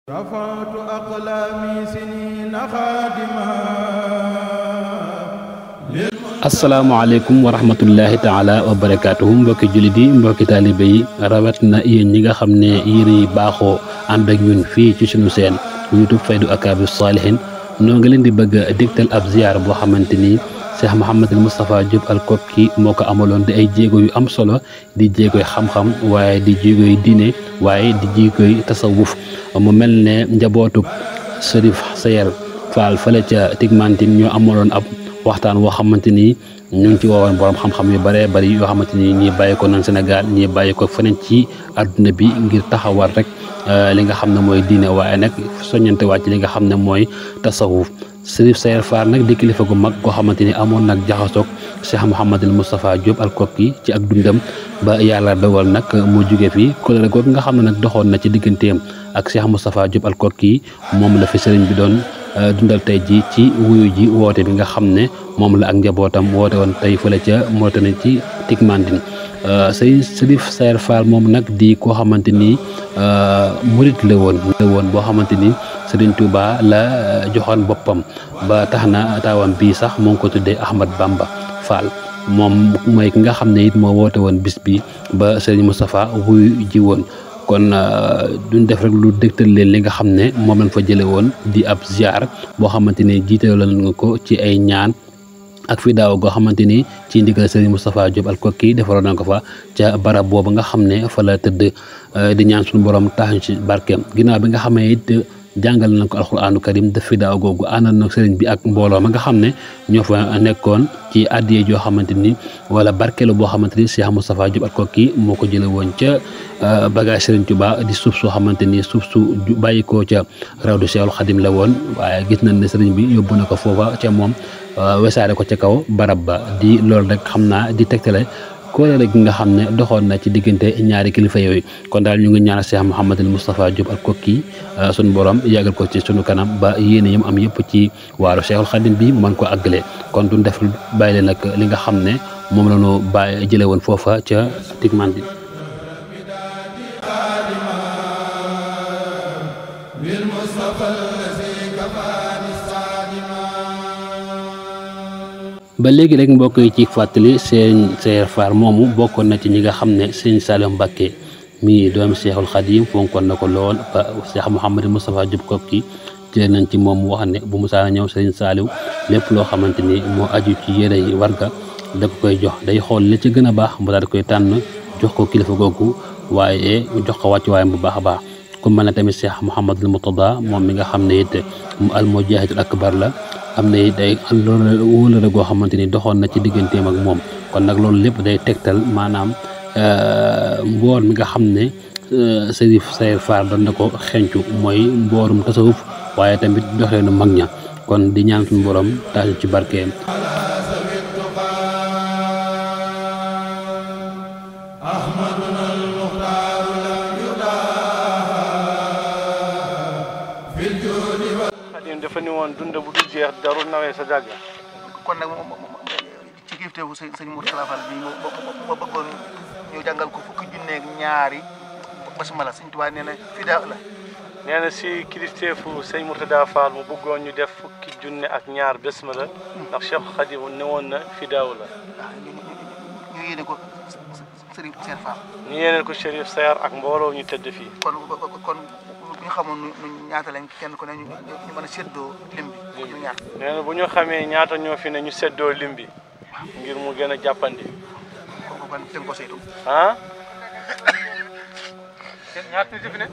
رفعت أقلامي سنين خادما asalaamaaleykum wa rahmatullahi taala wa barakaatuhu mbokki jullit yi mbokki taalibe yi rawat na yéen ñi nga xam ne yéen yi baaxoo ànd ak ñun fii ci sunu seen youtube faydu akaabi saalihin noo ngi leen di bëgg a digtal ab ziyaar boo xamante ni Cheikh Mouhamadul Moustapha Diop al Kokki moo ko amaloon di ay jéego yu am solo di jéegoy xam-xam waaye di jéegoy diine waaye di jéegoy tasawuf mu mel ne njabootuk Serif Sayer Fall fële ca Tigmantine ñoo amaloon ab waxtaan woo xamante ni ñu ngi ci woowoon borom xam-xam yu bëree bëri yoo xamante ni ñii bàyyi ko nan Sénégal ñii bàyyi ko feneen ci àdduna bi ngir taxawal rek li nga xam ne mooy diine waaye nag soññante wàcc li nga xam ne mooy tasawuf Serif Sayer Fall nag di kilifa gu mag koo xamante ni amoon nag jaxasoog Cheikh Mouhamadul Moustapha Diop al Kokki ci ak dundam ba yàlla dogal nag mu jóge fi kóllëre googu nga xam ne nag doxoon na ci digganteem ak Cheikh Moustapha Diop al Kokki moom la fi sëriñ bi doon dundal tey ji ci wuyu ji woote bi nga xam ne moom la ak njabootam woote woon tey fële ca Mauritanie ci Tigmandine sëy Serif Sayer Fall moom nag di koo xamante ni murit la woon la woon boo xamante ni Serigne Touba la joxoon boppam ba tax na taawam bii sax moo ngi ko tuddee Ahmad Bamba Fall moom mooy ki nga xam ne it moo woote woon bis bi ba Serigne Moustapha wuyu ji woon kon duñ def rek lu dégtal leen li nga xam ne moom lañ fa jële woon di ab ziar boo xamante ni jiitaloon nga ko ci ay ñaan ak fi daaw goo xamante ni ci ndigal Serigne Moustapha Diop al Kokki defaroon na ko fa ca barab boobu nga xam ne fa la tëdd di ñaan suñu borom tax ci barkeem ginnaaw bi nga xamee it jàngal nañ ko alxuraanu karim def fi daaw googu àndal na sëriñ bi ak mbooloo ma nga xam ne ñoo fa nekkoon ci addiye joo xamante ni wala barkeelu boo xamante ni Cheikh Moustapha Diop al Kokki moo ko jële woon ca bagage Serigne Touba di suuf soo xamante ni suuf su bàyyi koo ca rawdu Cheikhul Khadim la woon waaye gis nañ ne sëriñ bi yóbbu na ko foofa ca moom wesaare ko ca kaw barab ba di loolu rek xam naa di tegtale kóolóore gi nga xam ne doxoon na ci diggante ñaari kilifa yooyu kon daal ñu ngi ñaanal Cheikh Mouhamadul Moustapha Diop al Kokki sunu borom yàggal ko ci sunu kanam ba yéene yam am yëpp ci waaru Cheikhul Khadim bi mu mën ko àggale kon duñ def bàyyi leen nag li nga xam ne moom la ñu bàyyi jële woon foofa ca Tigmandine ba léegi rek mbokk yi ci fàttali seen Sayer Fall moomu bokkoon na ci ñi nga xam ne sëñ Saliou Mbacké mii doomi Cheikhul Khadim fonkoon na ko lool ba Cheikh Mouhamadou Moustapha Diop Kokki jëlee nañ ci moom wax ne bu musaana ñëw sëñ Saliou lépp loo xamante ni moo aju ci yére yi warga da ko koy jox day xool li ci gën a baax mu daal di koy tànn jox ko kilifa googu waaye jox ko wàccuwaayam bu baax a baax ku mel ne tamit Cheikh Mouhamadul Moutada moom mi nga xam ne it mu al mujahidul akbar la am na it day loolu wóolare goo xamante ni doxoon na ci digganteem ak moom kon nag loolu lépp day tegtal maanaam mboor mi nga xam ne Serif Sayer Fall doon na ko xencu mooy mboorum tasawuf waaye tamit doxeenu mag ña kon di ñaan suñu borom taaju ci barkeem Xadim dafa ni woon dund bu dul jeex darul nawee sa jàgg kon nag ci kilifteefu sëñ sëñ Mourtala Fall bi ma bëggoon ñu jàngal ko fukki junneeg ñaari basmala sëñ Tuubaa nee na fidaa la nee na si kilifteefu sëñ Mourtada Fall mu bëggoon ñu def fukki junne ak ñaar basmala ndax Cheikh Xadim ne woon na fidaaw la waaw ñu ñu yéene ko sëriñ Sayer Fall ñu yéeneen ko Chérif Sayer ak mbooloo ñu tëdd fii kon kon bu ñu xamoon nu ñaata lañ kenn ku ne ñu ñu mën a séddoo lim bi ñu ñaar nee na bu ñu xamee ñaata ñoo fi ne ñu seddoo lim bi ngir mu gën a jàppandi kon kon tënk ko saytu ah ñaata ñu fi ne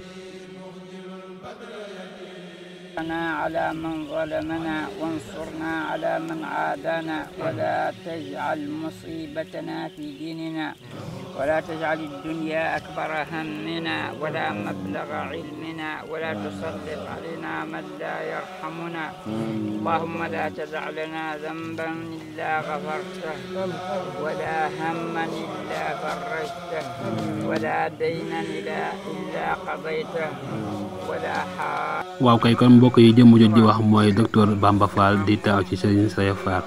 على من ظلمنا وانصرنا على من عادانا ولا تجعل مصيبتنا في ديننا ولا تجعل الدنيا أكبر همنا ولا مبلغ علمنا ولا تسلط علينا من لا يرحمنا اللهم لا تدع لنا ذنبا إلا غفرته ولا هما إلا فرجته ولا دينا إلا قضيته ولا حاجة waaw kay kon mbokk yi jëmm jot di wax mooy docteur Bamba Fall di taaw ci Serigne Sayer Fall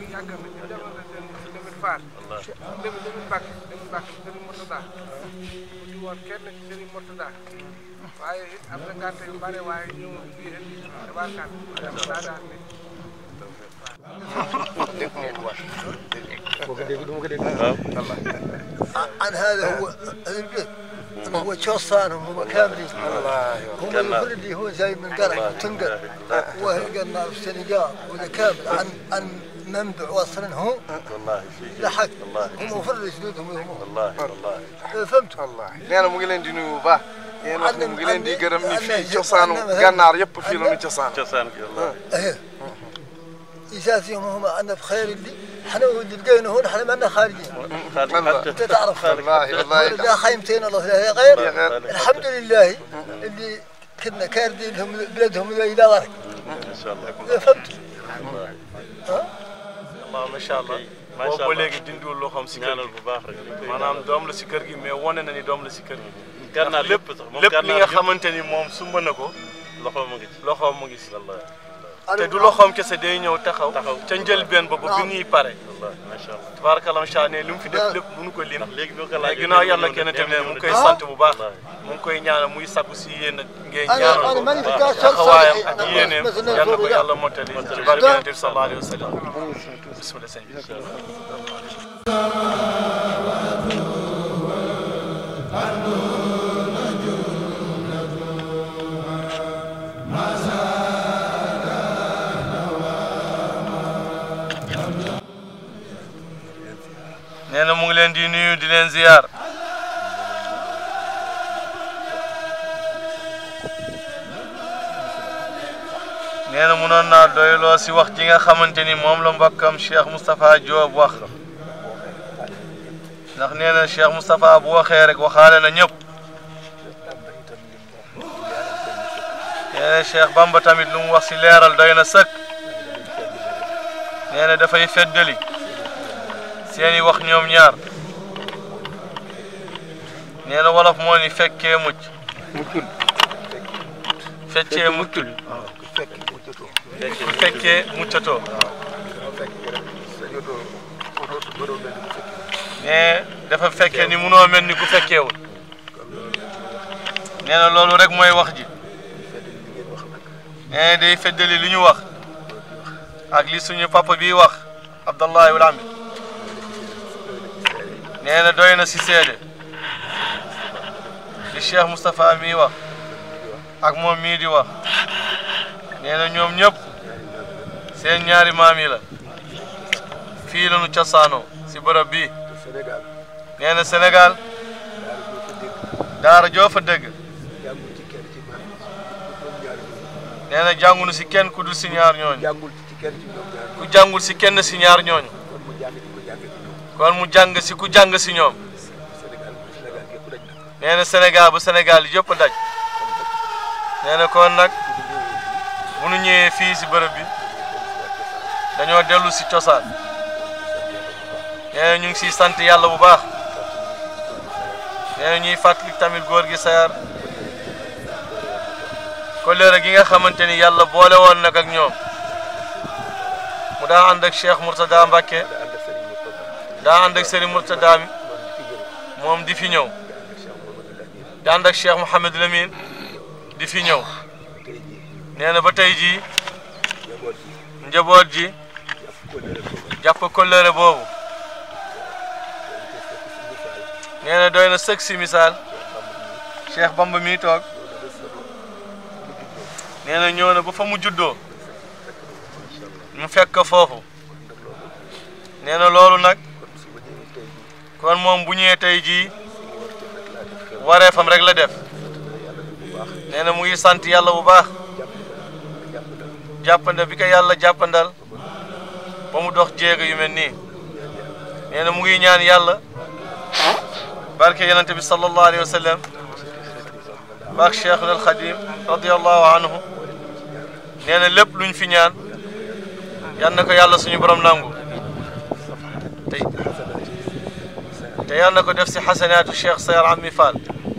Fall Lamine Lamine Mbacke Lamine Mbacke Serigne Mourtada mu ci woon kenn ci Serigne Mourtada waaye it am na ngànt yu bare waaye ñu fii rek tabarkaat daa daan ne عن هذا هو هذا البيت هو شوصانهم هم كاملين هم الكل اللي هو جاي من قرع تنقل وهي قلنا في السنغال ولا كامل عن عن منبع وصلا هو لحق هم فرد جدودهم هم والله فهمت allah nee na mu ngi leen di nuyu bu baax yéen wax ne mu ngi leen di gërëm ni fii Anna- cosaanu Anna- gànnaar yëpp fii la ñu cosaan cosaan gi wallahi ايه يجازيهم هم عنا بخير اللي احنا اللي لقينا هون احنا ما لنا خارجين انت تعرف والله والله لا خيمتين الله لا غير يا غير. الحمد لله اللي كنا كاردين لهم بلادهم الى غرق ما شاء الله فهمت waaw macha allah boobu ba léegi dindiwul loxoom si kër gi bu baax rek maanaam doom la si kër gi mais wane na ni doom la si kër gi gànnaar lépp lépp li nga xamante ni moom sumba na ko loxoom mu ngi si loxoom mu ngi si te du loxoom kese day ñëw taxaw ca njëlbeen ba ba bi ñuy pare macha allah tabarakallah macha allah ne li mu fi def lépp mënu ko lim léegi bi ko laaj ginnaaw yàlla kenn tamit mu ngi koy sant bu baax mu ngi koy ñaanal muy sakku si yéen ngeen ñaanal انا ko ماني في كاس taxawaayam ak yéeneem yal na ko yàlla mottali ci barke yonent bi sallallahu alayhi wa sallam bismillah sëñ bi nee na mu ngi leen di nuyu di leen ziyaar nee na munoon naa doyloo si wax ji nga xamante ni moom la mbokkam Cheikh Moustapha Diop wax ndax nee na Cheikh Moustapha bu waxee rek waxaale na ñëpp nee na Cheikh Bamba tamit lu mu wax si leeral doy na sëkk nee na dafay feddali seeni wax ñoom ñaar nee na wolof moo ni fekkee mucc feccee muccul fekkee muccatoo mais dafa fekkee ni munoo mel ni ku fekkeewul nee na loolu rek mooy wax ji nee na day feddali li ñu wax ak li suñu papa bi wax Abdallahi wul Amid nee na doy na si seede li Cheikh Moustapha mii wax ak moom mii di wax nee na ñoom ñëpp seen ñaari maam yi la fii la ñu cosaanoo si bërëb bii nee na Sénégal daara joo fa dëgg nee na jàngunu si kenn ku dul si ñaar ñooñu ku jàngul si kenn si ñaar ñooñu kon mu jàng si ku jàng si ñoom nee na Sénégal bu Sénégal yëpp daj nee na kon nag bu nu ñëwee fii si bërëb bi dañoo dellu si cosaan nee na ñu ngi siy sant yàlla bu baax nee na ñuy fàttali tamit góor gi sayar koleere gi nga xamante ni yàlla boole woon nag ak ñoom mu daa ànd ak Cheikh Mourtada Mbacké daa ànd ak Serigne Mourtada mi moom di fi ñëw di ànd ak Cheikh Mouhamed Lamine di fi ñëw nee na ba tey jii njaboot ji jàpp kollëre boobu nee na doy na sëg si misaal Cheikh Bamba mi toog nee na ñëw na ba fa mu juddoo mu fekk ko foofu nee na loolu nag kon moom bu ñëwee tey jii wareefam rek la def nee na mu ngi sant yàlla bu baax jàppande bi ko yàlla jàppandal ba mu dox jéego yu mel nii nee na mu ngi ñaan yàlla barke yonente bi sallallahu alayhi wa sallam baak cheikh al xadim radiallahu anhu nee na lépp luñ fi ñaan yal na ko yàlla suñu borom nangu te te yal na ko def si xasanaatu cheikh sayar ami fall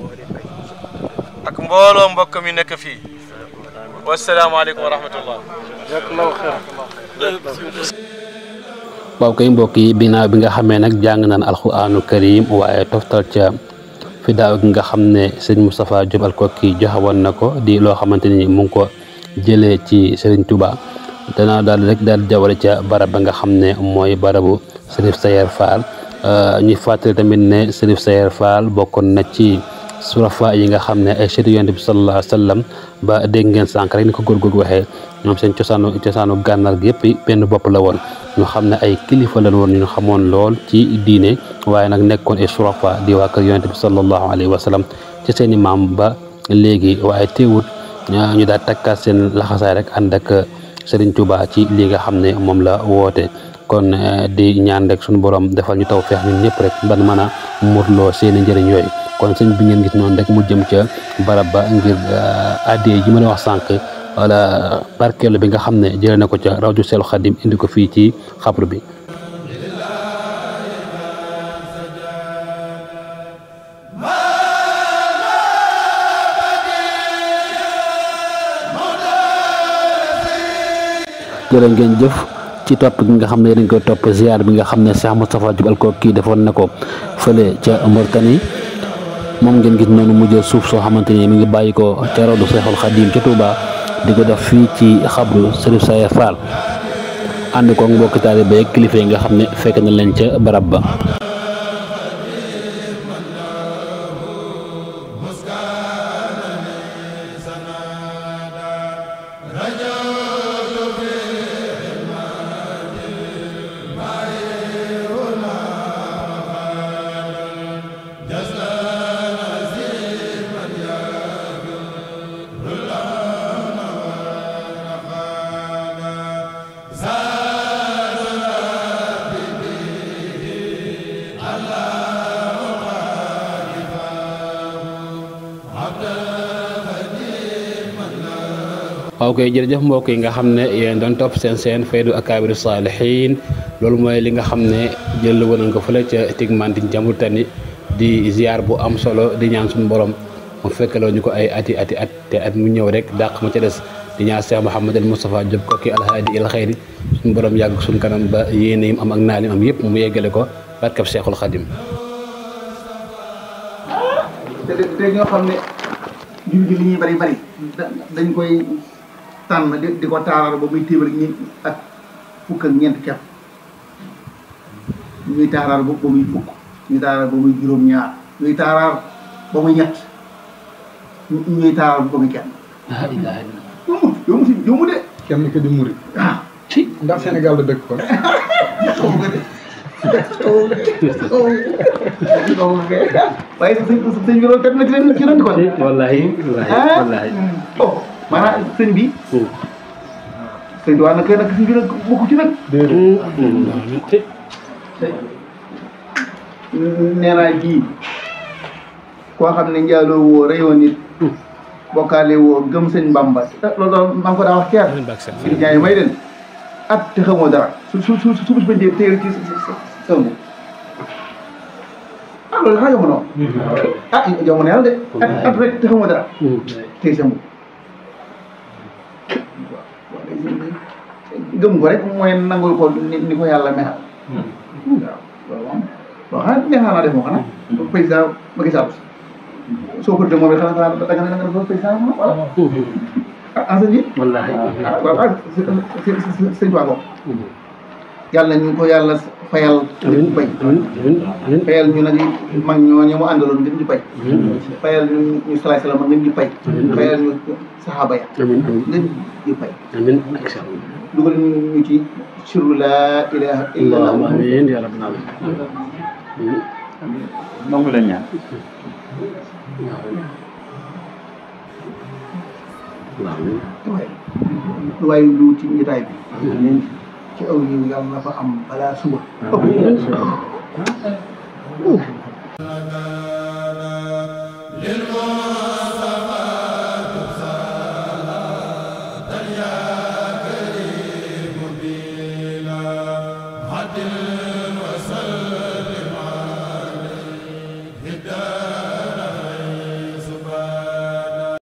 ak mbooloo mbokk mi nekk fii wasalaamaaleykum wa rahmatullah waaw kay mbokk yi binaaw bi nga xamee nag jàng naan alxuraanu karim waaye toftal ca fi daaw gi nga xam ne sëñ Moustapha Diop Alkoki joxe woon na ko di loo xamante ni mu ngi ko jëlee ci Serigne Touba danaa daal rek daal jawale ca barab ba nga xam ne mooy barabu Serif Sayer Fall ñuy fàttali tamit ne Serif Sayer Fall bokkoon na ci surafa yi nga xam ne ay chérif yonent bi sallallahu alayhi wa sallam ba dégg ngeen sànq rek ni ko góor googu waxee ñoom seen cosaanu cosaanu gànnaar gi yëpp benn bopp la woon ñu xam ne ay kilifa lañ woon ñu xamoon lool ci diine waaye nag nekkoon ay surafa di waa kër yonent bi sallallahu alayhi wa sallam ci seen i maam ba léegi waaye teewut ñu daal takkaat seen laxasaay rek ànd ak Serigne Touba ci li nga xam ne moom la woote kon di ñaan rek suñu borom defal ñu taw feex ñun ñëpp rek ban mën a murloo seeni njëriñ yooyu kon sëñ bi ngeen gis noonu rek mu jëm ca barab ba ngir addee ji ma la wax sànq wala barkeelu bi nga xam ne jëlee na ko ca rawdu seelu xadim indi ko fii ci xabru bi jërë ngeen jëf ci topp gi nga xam ne dañ koy topp ziar bi nga xam ne Cheikh Moustapha Diop Alkoki defoon na ko fële ca Mauritanie moom ngeen gis noonu mu jël suuf soo xamante ni mi ngi bàyyi ko ca rawdu Seexul Xadim ca Touba di ko def fii ci xabru Serif Sayer Fall ànd ko mbokki taalibe ak kilifa yi nga xam ne fekk na leen ca barab ba. waaw kay jërëjëf mbokk yi nga xam ne yéen doon topp seen seen faydu akaabiru saalihiin loolu mooy li nga xam ne jël woon nañ ko fële ca Tigmantin ca Mauritanie di ziar bu am solo di ñaan suñu borom mu fekkaloo ñu ko ay ati ati at te at mu ñëw rek dàq ma ca des di ñaan Cheikh Mouhamadul Moustapha Diop Koki alhaadi il xayri suñu borom yàgg suñu kanam ba yéene yim am ak naal yim am yëpp mu yeggale ko barkab Cheikhul Khadim. te te ñoo xam ne jur gi li ñuy bari bari dañ koy tànn di di ko taaral ba muy téeméer ñi ak fukk ak ñeent kepp ñuy taaral ba ba muy fukk ñuy taaral ba muy juróom-ñaar ñuy taaral ba muy ñett ñuy taaral ba muy kenn. yombut yombut yombut de. kenn ki di murit ah ci ndax Sénégal la dëkk kon xaw nga de. waaye sëñ sëñ bi loolu kat na ci leen ci leen di ko def. wallaahi ah oh maanaam sëñ bi. sëñ bi waaw nag nag sëñ bi nag bokku ci nag. nee naa ji koo xam ne njaaloo woo reyoo nit bokkaale woo gëm sëñ Bamba loolu daal maa ngi ko daa wax keer di jaay may den at te xamoo dara su su su su su bëjee téere ci sëmb ah loolu xanaa jamono ah jamono yàlla de at at rek te xamoo dara tey sëmb gëm ko rek mooy nangul ko ni ni ko yàlla mexal waaw loolu moom waaw xanaa neexal naa def moom xanaa président Macky Sall soo ko déglu moom it xanaa xanaa da nga ne da nga def président moom voilà ah ah sëñ bi wallaahi waaw ah sëñ Tuubaa ko yàlla ñu ko yàlla fayal amiin bay amiin amiin fayal ñu nag mag ñooñu mu àndaloon ngeen di bay fayal ñu ñu salaay salaam ngeen di bay fayal ñu saxaaba ya amiin amiin ngeen di bay amiin dugal ñu ci sirru laa ilaha illa allahumma allah amiin yaa rabbal aalamiin nangu leen ñaan waaye lu waaye lu ci njitaay bi ci aw yiw yàlla na fa am balaa suba للمؤمنين